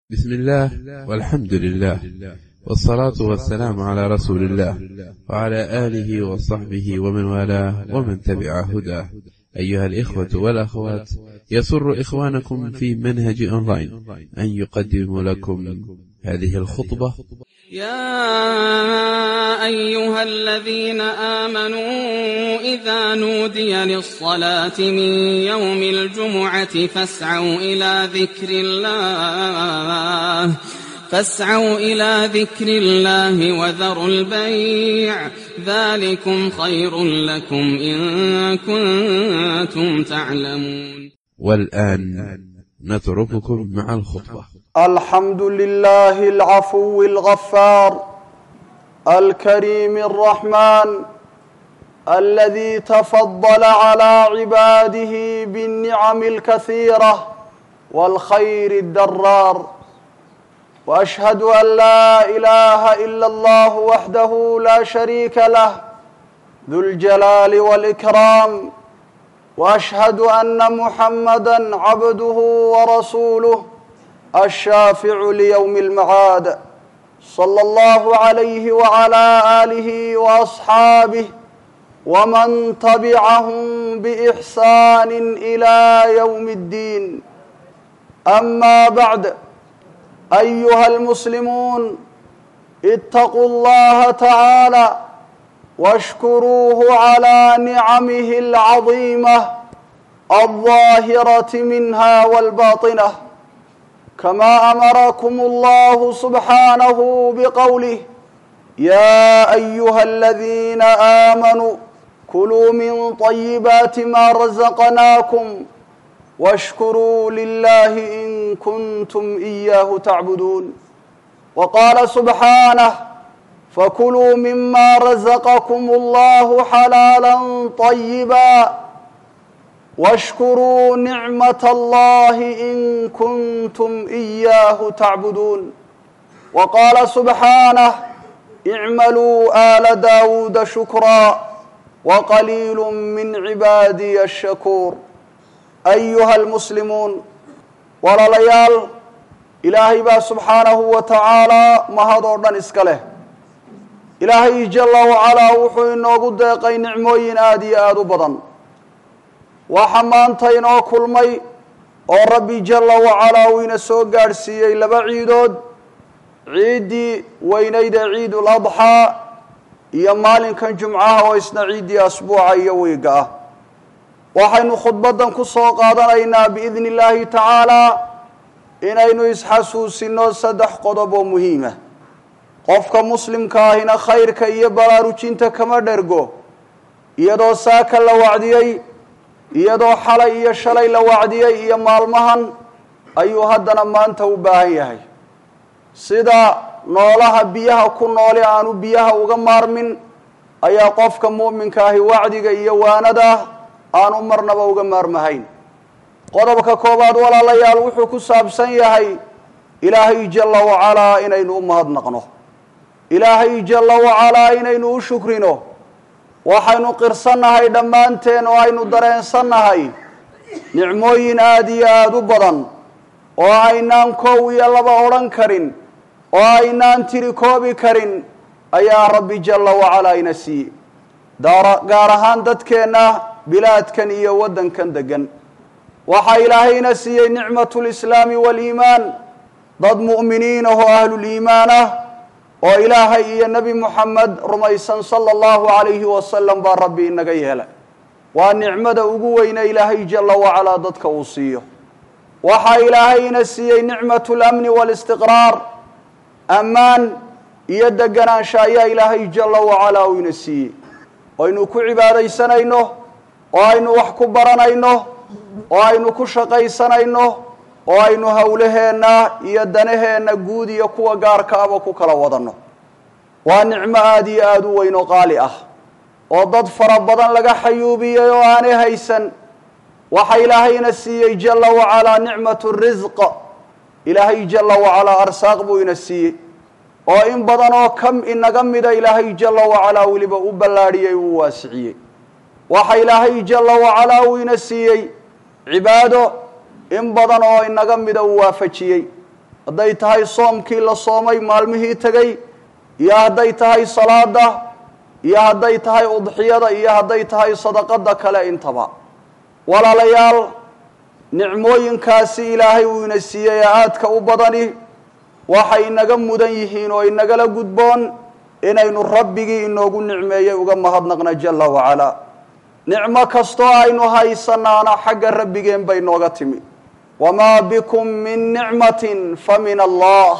بسم الله والحمد لله والصلاة والسلام على رسول الله وعلى آله وصحبه ومن والاه ومن تبع هداه أيها الإخوة والأخوات يسر إخوانكم في منهج أونلاين أن يقدم لكم هذه الخطبة يا أيها الذين آمنوا إذا نودي للصلاة من يوم الجمعة فاسعوا إلى ذكر الله فاسعوا إلى ذكر الله وذروا البيع ذلكم خير لكم إن كنتم تعلمون والآن نترككم مع الخطبة الحمد لله العفو الغفار الكريم الرحمن الذي تفضل على عباده بالنعم الكثيرة والخير الدرار وأشهد أن لا إله إلا الله وحده لا شريك له ذو الجلال والإكرام وأشهد أن محمدا عبده ورسوله الشافع ليوم المعاد صلى الله عليه وعلى آله وأصحابه ومن تبعهم بإحسان إلى يوم الدين أما بعد أيها المسلمون اتقوا الله تعالى واشكروه على نعمه العظيمة الظاهرة منها والباطنة كما أمركم الله سبحانه بقوله يا أيها الذين آمنوا كلوا من طيبات ما رزقناكم واشكروا لله إن كنتم إياه تعبدون وقال سبحانه فكلوا مما رزقكم الله حلالا طيبا واشكروا نعمة الله إن كنتم إياه تعبدون وقال سبحانه اعملوا آل داود شكرا وقليل من عبادي الشكور أيها المسلمون walaalayaal ilaahay baa subxaanahu wa tacaalaa mahadoo dhan iska leh ilaahay jalla wacalaa wuxuu inoogu deeqay nicmooyin aada iyo aada u badan waxa maanta inoo kulmay oo rabbi jalla wacalaa uu ina soo gaadhsiiyey laba ciidood ciiddii weynayda ciidul adxaa iyo maalinkan jumcaha oo isna ciiddii asbuuca iyo wiiga ah waxaynu khudbaddan ku soo qaadanaynaa biidni illaahi tacaalaa inaynu isxasuusinno saddex qodob oo muhiima qofka muslimka ahina khayrka iyo baraarujinta kama dhergo iyadoo saaka la wacdiyey iyadoo xalay iyo shalay la wacdiyey iyo maalmahan ayuu haddana maanta u baahan yahay sida noolaha biyaha ku noole aanu biyaha uga maarmin ayaa qofka mu'minka ahi wacdiga iyo waanada aanu marnaba uga maarmahayn qodobka koowaad walaalayaal wuxuu ku saabsan yahay ilaahay jalla wacalaa inaynu u mahadnaqno ilaahay jalla wacalaa inaynu u shukrino waxaynu qirsannahay dhammaanteen oo aynu dareensannahay nicmooyin aada iyo aada u badan oo aynaan koow iyo laba odhan karin oo aynaan tiri koobi karin ayaa rabbi jalla wacalaa ina siiyey gaar ahaan dadkeenna bilaadkan iyo waddankan degan waxaa ilaahayna siiyey nicmatu lislaami waaliimaan dad mu'miniin ah oo ahluliimaan ah oo ilaahay iyo nebi moxamed rumaysan sala allahu calayhi wasalam baa rabbi inaga yeela waa nicmada ugu weyne ilaahay jalla wacalaa dadka uu siiyo waxaa ilaahayna siiyey nicmatu lamni waalistiqraar ammaan iyo deganaansha ayaa ilaahay jalla wacalaa uu ina siiyey aynu ku cibaadaysanayno oo aynu wax ku baranayno oo aynu ku shaqaysanayno oo aynu howlaheenna iyo danaheenna guud iyo kuwa gaarka aba ku kala wadanno waa nicmo aada iyo aada u weyn oo qaali ah oo dad fara badan laga xayuubiyey oo aanay haysan waxa ilaahayna siiyey jalla wacalaa nicmatu risq ilaahay jalla wacalaa arsaaq buu ina siiyey oo in badan oo kam inaga mida ilaahay jalla wacalaa weliba u ballaadhiyey uu waasiciyey waxa ilaahay jalla wacalaa uu ina siiyey cibaado in badan oo inaga mida uu waafajiyey hadday tahay soomkii la soomay maalmihii tegey iyo hadday tahay salaada iyo hadday tahay udxiyada iyo hadday tahay sadaqada kale intaba walaalayaal nicmooyinkaasi ilaahay uu ina siiyey ee aadka u badani waxay inaga mudan yihiin oo inagala gudboon inaynu rabbigii inoogu nicmeeyey uga mahadnaqna jala wacalaa nicmo kastoo aynu haysanaana xagga rabbigeen bay nooga timi wamaa bikum min nicmatin fa min allah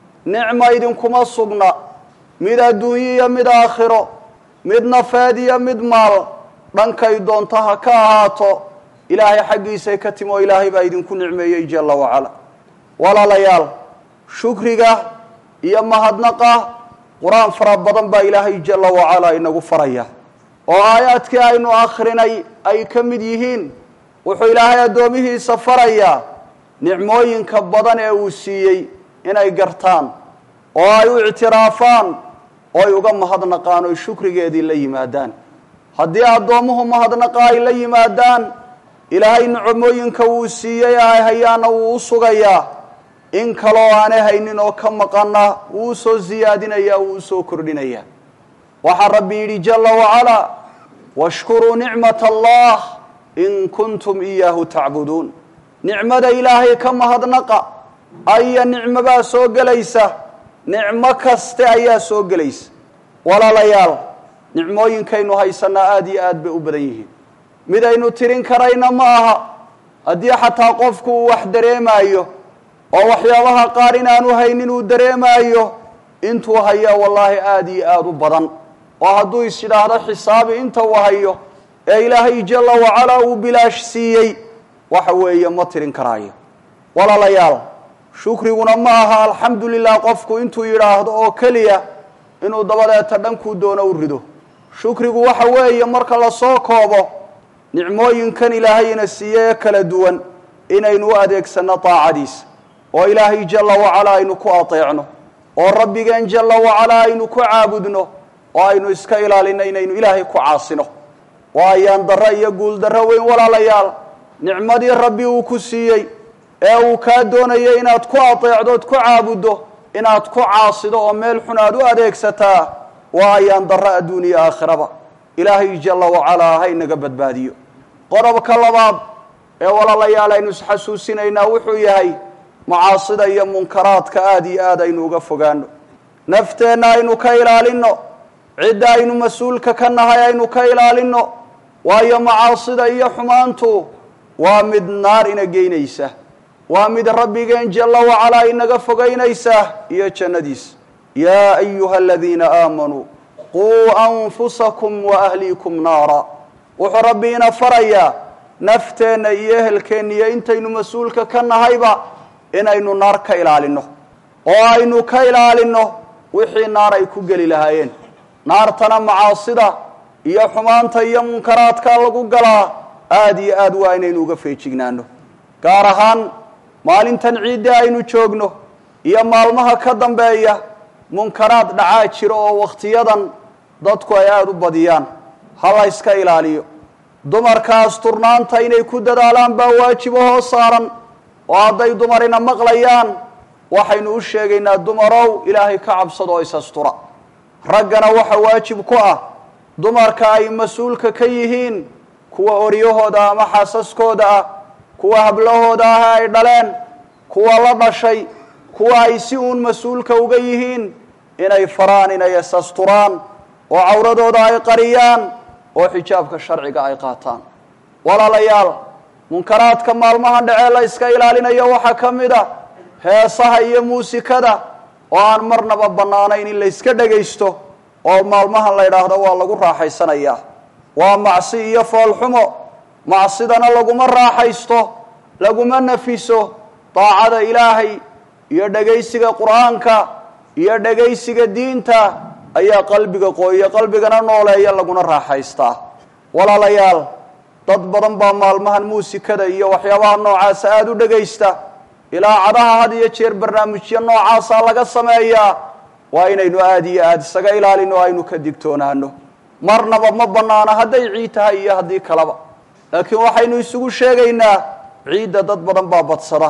nicma idinkuma sugna mid adduunyo iyo mid aakhiro mid nafeed iyo mid maal dhankay doonto ha ka ahaato ilaahay xaggiisay ka timi oo ilaahay baa idinku nicmeeyey jala wacala walaalayaal shukriga iyo mahadnaqa qur-aan fara badan baa ilaahay jala wacalaa inagu faraya oo aayaadkii aynu akhrinay ay ka mid yihiin wuxuu ilaahay addoomihiisa farayaa nicmooyinka badan ee uu siiyey inay gartaan oo ay u ictiraafaan oo ay uga mahadnaqaan oo shukrigeedii la yimaadaan haddii addoommuhu mahadnaqa ay la yimaadaan ilaahay nicmooyinka wuu siiyey ee ay hayaana wuu u sugayaa in kaloo aanay haynin oo ka maqana wuu usoo siyaadinayaa wuu usoo kordhinayaa waxaa rabbi yidhi jala wacalaa washkuruu nicmat allah in kuntum iyaahu tacbuduun nicmada ilaahay ka mahadnaqa aya nicmobaa soo gelaysa nicmo kaste ayaa soo gelaysa walaalayaal nicmooyinkaynu haysanaa aada iyo aad bay u badan yihiin mid aynu tirin karayna ma aha haddii xataa qofku uu wax dareemaayo oo waxyaabaha qaar inaanu haynin uu dareemaayo intuu hayaa wallaahi aada iyo aada u badan oo hadduu is yidhaahdo xisaabi inta uu hayo ee ilaahay jala wacalaa uu bilaash siiyey waxa weeye ma tirin karaayo walaalayaal shukriguna ma aha alxamdu lilah qofku intuu yidhaahdo oo keliya inuu dabadeeta dhankuu doono u rido shukrigu waxa weeye marka lasoo koobo nicmooyinkan ilaahayna siiye ee kala duwan inaynu u adeegsanno daacadiisa oo ilaahay jala wacalaa aynu ku ateecno oo rabbigeen jala wacalaa aynu ku caabudno oo aynu iska ilaalino inaynu ilaahay ku caasino waa ayaan darro iyo guul darro weyn walaalayaal nicmadii rabbi uu ku siiyey ee uu kaa doonayay inaad ku ateecdo ood ku caabuddo inaad ku caasido oo meel xun aad u adeegsataa waa ayaan darro adduuniya aakhiraba ilaahay jala wacalaa ha inaga badbaadiyo qodobka labaad ee walaalayaal aynu isxasuusinaynaa wuxuu yahay macaasida iyo munkaraadka aada iyo aad aynu uga fogaano nafteenna aynu ka ilaalinno cidda aynu mas-uulka ka nahay aynu ka ilaalinno waayo macaasida iyo xumaantu waa mid naar ina geynaysa waa mid rabbigeen jala wacalaa inaga fogaynaysa iyo jannadiisa yaa ayuha aladiina aamanuu quu anfusakum wa ahliikum naara wuxuu rabbi ina farayaa nafteenna iyo ehelkeenna iyo intaynu mas-uulka ka nahayba inaynu naar ka ilaalinno oo aynu ka ilaalinno wixii naar ay ku geli lahaayeen naartana macaasida iyo xumaanta iyo munkaraadka lagu galaa aada iyo aad waa inaynu uga feejignaano gaar ahaan maalintan ciidda aynu joogno iyo maalmaha ka dambeeya munkaraad dhacaa jiro oo wakhtiyadan dadku ay aada u badiyaan ha la yska ilaaliyo dumarkaas turnaanta inay ku dadaalaan baa waajibo hoo saaran oo hadday dumarina maqlayaan waxaynu u sheegaynaa dumarow ilaahay ka cabsado oo isastura raggana waxa waajib ku ah dumarka ay mas-uulka ka yihiin kuwa oryahooda ama xaasaskooda ah kuwa hablahooda ah ay dhaleen kuwa la dhashay kuwa ay si uun mas-uulka uga yihiin inay faraan inay isasturaan oo cawradooda ay qariyaan oo xijaabka sharciga ay qaataan walaalayaal munkaraadka maalmahan dhacee la iska ilaalinayo waxaa ka mid a heesaha iyo muusikada oo aan marnaba bannaanayn in la yska dhagaysto oo maalmahan la yidhaahdo waa lagu raaxaysanayaa waa macsi iyo foolxumo macsidana laguma raaxaysto laguma nafiso daacada ilaahay iyo dhagaysiga qur-aanka iyo dhagaysiga diinta ayaa qalbiga qooya qalbigana nooleeya laguna raaxaystaa walaalayaal dad badan baa maalmahan muusikada iyo waxyaabaha noocaasa aada u dhagaysta ilaacadaha had iyo jeer barnaamijyo noocaasa laga sameeyaa waa inaynu aada iyo aada isaga ilaalino o aynu ka digtoonaano marnaba ma bannaana hadday ciid tahay iyo haddii kaleba laakiin waxaynu isugu sheegaynaa ciidda dad badan baa badsada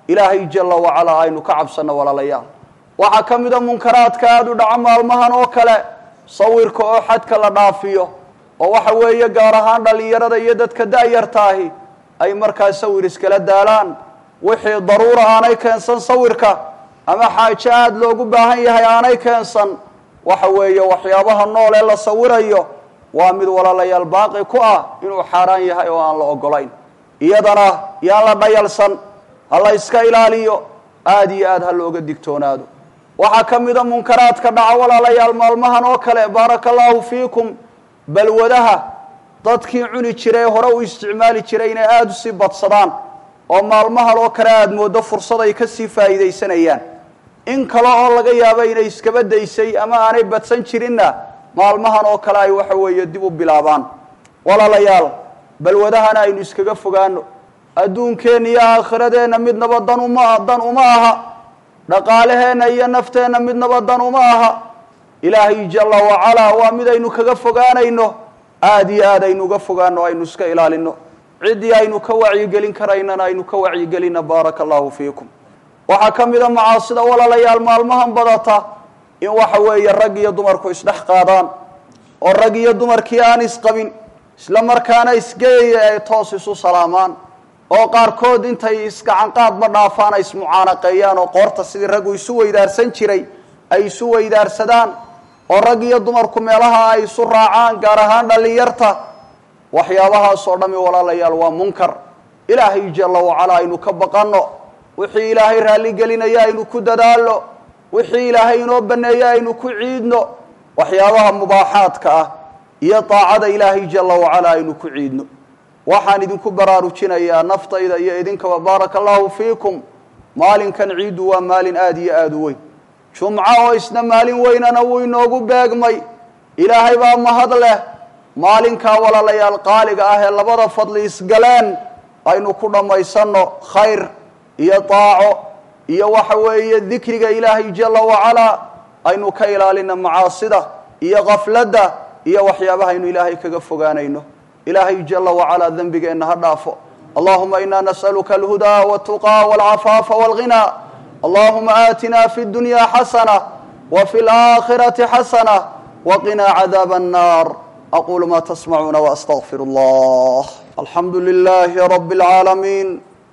ilaahay jalla wacalaa aynu ka cabsanno walaalayaal waxaa ka mida munkaraadka aada u dhaca maalmahan oo kale sawirka oo xadka la dhaafiyo oo waxa weeye gaar ahaan dhallinyarada iyo dadka da-yartaahi ay markaa sawir iskala daalaan wixii daruura aanay keensan sawirka ama xaajo aada loogu baahan yahay aanay keensan waxa weeye waxyaabaha nool ee la sawirayo waa mid walaalayaal baaqi ku ah inuu xaaraan yahay oo aan la ogolayn iyadana yaan la dhayalsan ha la iska ilaaliyo aada iyo aada ha looga digtoonaado waxaa ka mida munkaraadka dhaca walaalayaal maalmahan oo kale baaraka allaahu fiikum balwadaha dadkii cuni jiray ee hore u isticmaali jiray inay aada usii badsadaan oo maalmahan oo kale aada mooddo fursad ay kasii faa'iidaysanayaan in kale oo laga yaabo inay iskaba daysay ama aanay badsan jirinna maalmahan oo kale ay waxa weeye dib u bilaabaan walaalayaal balwadahana aynu iskaga fogaano adduunkeenna iyo aakhiradeenna midnaba dan uma dan uma aha dhaqaalaheenna iyo nafteenna midnaba dan uma aha ilaahay jalla wacalaa waa mid aynu kaga fogaanayno aada iyo aad aynu uga fogaano aynu iska ilaalino ciddii aynu ka wacyigelin karaynana aynu ka wacyigelina baaraka allahu fiikum waxaa ka mida macaasida walaalayaal maalmahan badata in waxa weeye rag iyo dumarku isdhex qaadaan oo rag iyo dumarkii aan isqabin isla markaana isgeyaya ay toos isu salaamaan oo qaarkood intay isgacanqaadma dhaafaan ay ismucaanaqeeyaan oo qoorta sidii raggu isu weydaarsan jiray ay isu weydaarsadaan oo rag iyo dumarku meelaha ay isu raacaan gaar ahaan dhallinyarta waxyaabahaas oo dhami walaalayaal waa munkar ilaahay jalla wacalaa aynu ka baqanno wixii ilaahay raalli gelinaya aynu ku dadaalno wixii ilaahay inoo baneeya aynu ku ciidno waxyaabaha mubaaxaadka ah iyo daacada ilaahay jalla wacalaa aynu ku ciidno waxaan idinku baraarujinayaa naftayda iyo idinkaba baaraka allahu fiikum maalinkan ciiddu waa maalin aada iyo aada u weyn jumco oo isna maalin weynana wuu inoogu beegmay ilaahay baa mahad leh maalinkaa walaalayaal qaaliga ah ee labada fadli isgaleen aynu ku dhammaysanno khayr iyo daaco iyo waxa weeye dikriga ilaahay jalla wacalaa aynu ka ilaalina macaasida iyo kafladda iyo waxyaabaha aynu ilaahay kaga fogaanayno ilaahay jalla wacalaa dembigeenna ha dhaafo allahuma ina nas'aluka alhudaa waltuqaa walcafaafa walghinaa allahuma aatina fi اdunya xasana wa fi اlaakhirati xasana waqinaa cadaaba annar aqulu ma tasmacuuna waastaqfir allah alxamdu lilahi rabi اlcaalamiin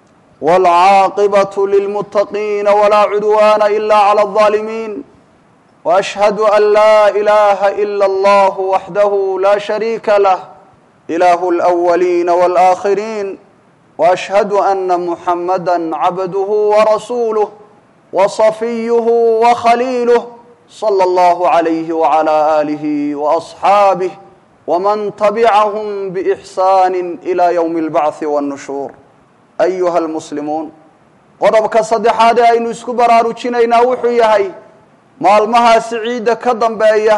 wاlcaaqibaة lilmutaqiina wlaa cudwana ila clى الظaalimiin وأشهد أن لا إله إلا الله وحده لا شريك له إله الأولين والآخرين وأشهد أن محمدا عبده ورسوله وصفيه وخليله صلى الله عليه وعلى آله وأصحابه ومن تبعهم بإحسان إلى يوم البعث والنشور أيها المسلمون qodobka saddexaad ee aynu isku baraarujinaynaa wuxuu yahay maalmahaasi ciidda ka dambeeya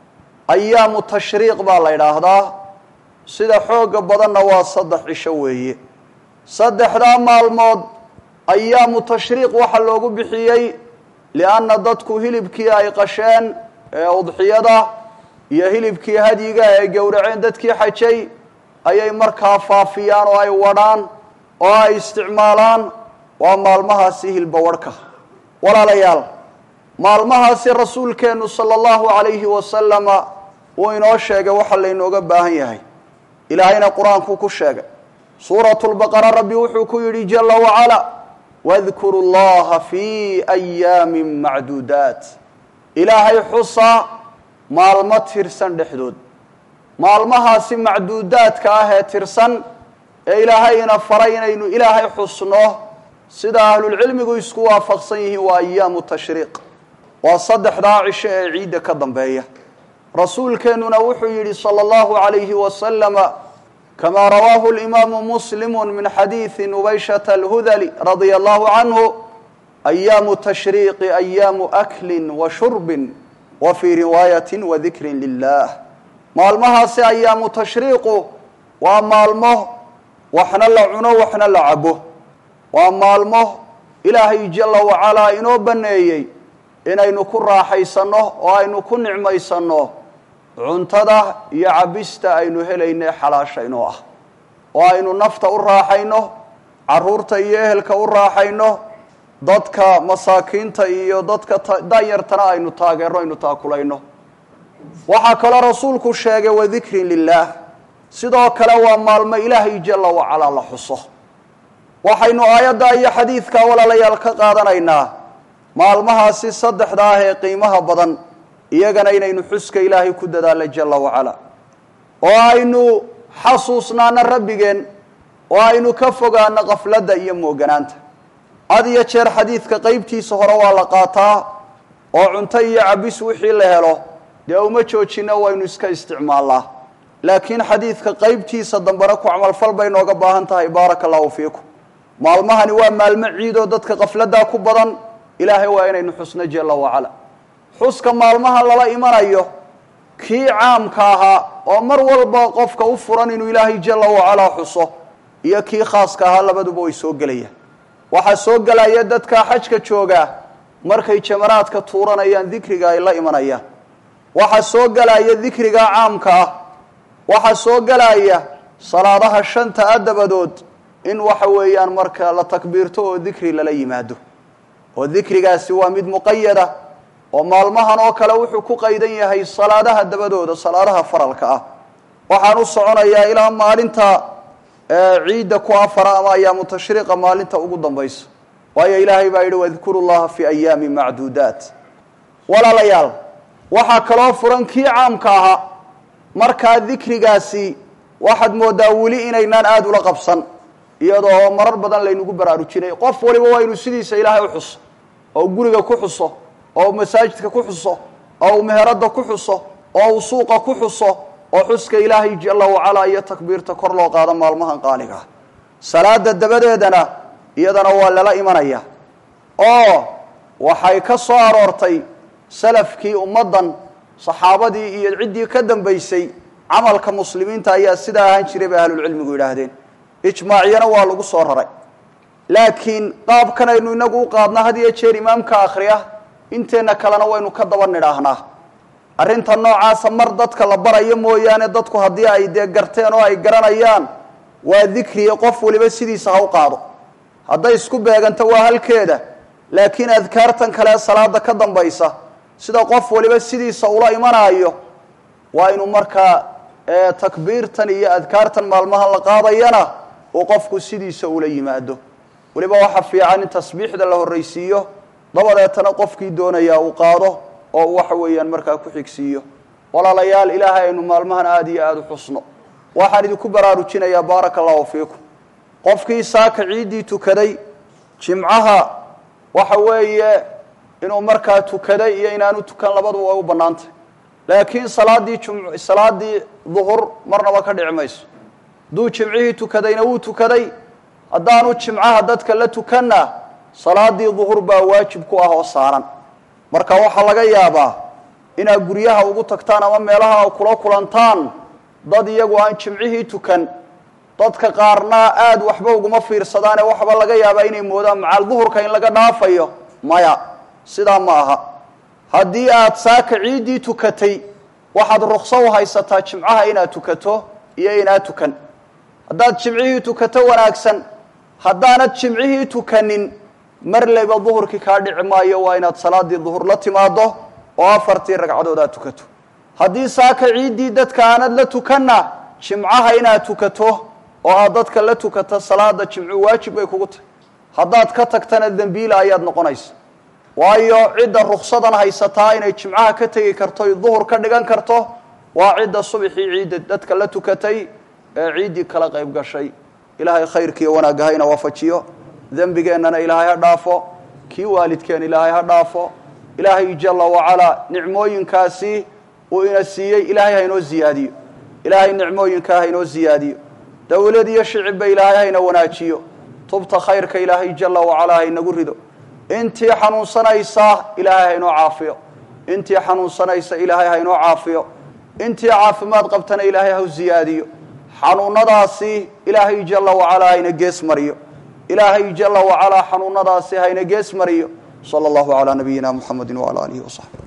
ayaamu tashriiq baa la idhaahdaa sida xooga badanna waa saddex cisho weeye saddexdaa maalmood ayaamu tashriiq waxaa loogu bixiyey lianna dadku hilibkii ay qasheen ee udxiyada iyo hilibkii hadyiga ee gowraceen dadkii xajay ayay markaa faafiyaan oo ay wadhaan oo ay isticmaalaan waa maalmahaasi hilbawarhka walaalayaal maalmahaasi rasuulkeennu sala allahu calayhi wasalama uu inoo sheegay waxa laynooga baahan yahay ilaahayna qur-aankuu ku sheegay suuratu lbaqara rabbi wuxuu ku yidhi jala wacala wadkuru llaha fii ayaamin macduudaat ilaahay xusa maalmo tirsan dhexdood maalmahaasi macduudaadka ah ee tirsan ee ilaahayna faray inaynu ilaahay xusno sida ahlulcilmigu isku waafaqsan yihiin waa ayaamu tashriiq waa saddexdaa cisho ee ciidda ka dambeeya rasuulkeennuna wuxuu yidhi salى اllahu عalayhi wasalama kamaa rawaahu اlimaamu muslimu min xadiidi nubayshata alhudali radia allahu canhu ayaamu tashriiqi ayaamu akli wa shurbin wa fii riwaayati wadikri lilah maalmahaasi ayaamu tashriiqu waa maalmo waxna la cuno waxna la cabo waa maalmo ilaahay jala wacalaa inoo baneeyey inaynu ku raaxaysanno oo aynu ku nicmaysanno cuntada iyo cabista aynu helayne xalaashaynoo ah oo aynu nafta u raaxayno carruurta iyo ehelka u raaxayno dadka masaakiinta iyo dadka danyartana aynu taageerno aynu taakulayno waxaa kaloo rasuulku sheegay wadikrin lilaah sidoo kale waa maalmo ilaahay jala wacalaa la xuso waxaynu aayadda iyo xadiidka walaalayaal ka qaadanaynaa maalmahaasi saddexda ah ee qiimaha badan iyagana inaynu xuska ilaahay ku dadaalno jala wacala oo aynu xasuusnaano rabbigeen oo aynu ka fogaano qafladda iyo mooganaanta had iyo jeer xadiidka qeybtiisa hore waa la qaataa oo cunto iyo cabis wixii la helo dee uma joojino waynu iska isticmaalnaa laakiin xadiidka qeybtiisa dambena ku camalfal bay nooga baahan tahay baaraka allahu fiikum maalmahani waa maalmo ciidoo dadka qafladdaa ku badan ilaahay waa inaynu xusno jala wacala xuska maalmaha lala imanayo kii caamka ahaa oo mar walba qofka u furan inuu ilaahay jala wacalaa xuso iyo kii khaaska ahaa labaduba way soo gelayaan waxaa soo gelaya dadka xajka joogaa markay jamaraadka tuuranayaan dikriga ay la imanayaan waxaa soo gelaya dikriga caamka ah waxaa soo gelaya salaadaha shanta a dabadood in waxa weeyaan marka la takbiirto oo dikri lala yimaado oo dikrigaasi waa mid muqayada oo maalmahan oo kale wuxuu ku qaydan yahay salaadaha dabadooda salaadaha faralka ah waxaan u soconayaa ilaa maalinta ciidda ku afara ama ayaamu tashriiqa maalinta ugu dambaysa waayo ilaahay baa yidhi wadkuru llaha fi ayaami macduudaat walaalayaal waxaa kaloo furan kii caamka ahaa markaa dikrigaasi waxaad moodaa weli inaynaan aada ula qabsan iyadoo marar badan laynagu baraarujinay qof waliba waa inuu sidiisa ilaahay u xuso oo guriga ku xuso oo masaajidka ku xuso oo uu meherada ku xuso oo uu suuqa ku xuso oo xuska ilaahay jala wacalaa iyo takbiirta kor loo qaado maalmahan qaaliga ah salaada dabadeedana iyadana waa lala imanaya oo waxay ka soo aroortay salafkii ummaddan saxaabadii iyo ciddii ka dambaysay camalka muslimiinta ayaa sidaa ahaan jiray bay ahlulcilmigu yidhaahdeen ijmaacyana waa lagu soo raray laakiin qaabkan aynu inagu u qaadna had iyo jeer imaamka akhriya inteenna kalena waynu ka daba nidhaahnaa arrinta noocaasa mar dadka la barayo mooyaane dadku haddii ay dee garteen oo ay garanayaan waa dikriya qof waliba sidiisa ha u qaado hadday isku beeganto waa halkeeda laakiin adkaartan kale salaada ka dambaysa sida qof waliba sidiisa ula imanaayo waa inuu markaa takbiirtan iyo adkaartan maalmahan la qaadayana uu qofku sidiisa ula yimaado weliba waxa fiican in tasbiixda la horraysiiyo dabadeetana qofkii doonayaa uu qaado oo uu waxa weeyaan markaa ku xigsiiyo walaalayaal ilaahay aynu maalmahan aada iyo aada u xusno waxaan idinku baraarujinayaa baaraka allahu fiikum qofkii saaka ciiddii tukaday jimcaha waxa weeye inuu markaa tukaday iyo inaanu tukan labaduba way u bannaantay laakiin salaadii jum salaadii duhur marnaba ka dhici mayso hadduu jimcihii tukadayna wuu tukaday haddaanu jimcaha dadka la tukanna salaadii duhur baa waajib ku ah oo saaran marka waxaa laga yaabaa inaad guryaha ugu tagtaan ama meelaha kula kulantaan dad iyagu aan jimcihii tukan dadka qaarna aada waxba uguma fiirsadaane waxba laga yaabaa inay moodaan macaal duhurka in laga dhaafayo maya sidaa ma aha haddii aad saaka ciiddii tukatay waxaad rukso u haysataa jimcaha inaad tukato iyo inaad tukan haddaad jimcihii tukato wanaagsan haddaanad jimcihii tukanin mar leyba duhurkii kaa dhici maayo waa inaad salaadii duhur la timaado oo afartii ragcadood aad tukato haddii saaka ciiddii dadka aanad la tukanna jimcaha inaad tukato oo aad dadka la tukato salaada jimcu waajib bay kugu tahay haddaad ka tagtana dembiila ayaad noqonaysa waayo cidda ruksadan haysataa inay jimcaha ka tegi karto y duhur ka dhigan karto waa cidda subxii ciidda dadka la tukatay ee ciiddii kala qayb gashay ilaahay khayrkiiyo wanaagga hayna waafajiyo dembigeennana ilaahay ha dhaafo kii waalidkeen ilaahay ha dhaafo ilaahay jala wacalaa nicmooyinkaasi uu ina siiyey ilaahay haynoo ziyaadiyo ilaahay nicmooyinkaa haynoo ziyaadiyo dowlad iyo shicibba ilaahay hayna wanaajiyo tubta khayrka ilaahay jala wacalaa haynagu rido intii xanuunsanaysa ilaahay haynoo caafiyo intii xanuunsanaysa ilaahay haynoo caafiyo intii caafimaad qabtana ilaahay haw ziyaadiyo xanuunadaasi ilaahay jala wacalaa hayna gees mariyo ilaahay jala wacalaa xanuunadaasi hayna gees mariyo sala allahu calaa nabiyina muxamedi wacala aalihi wasaxbi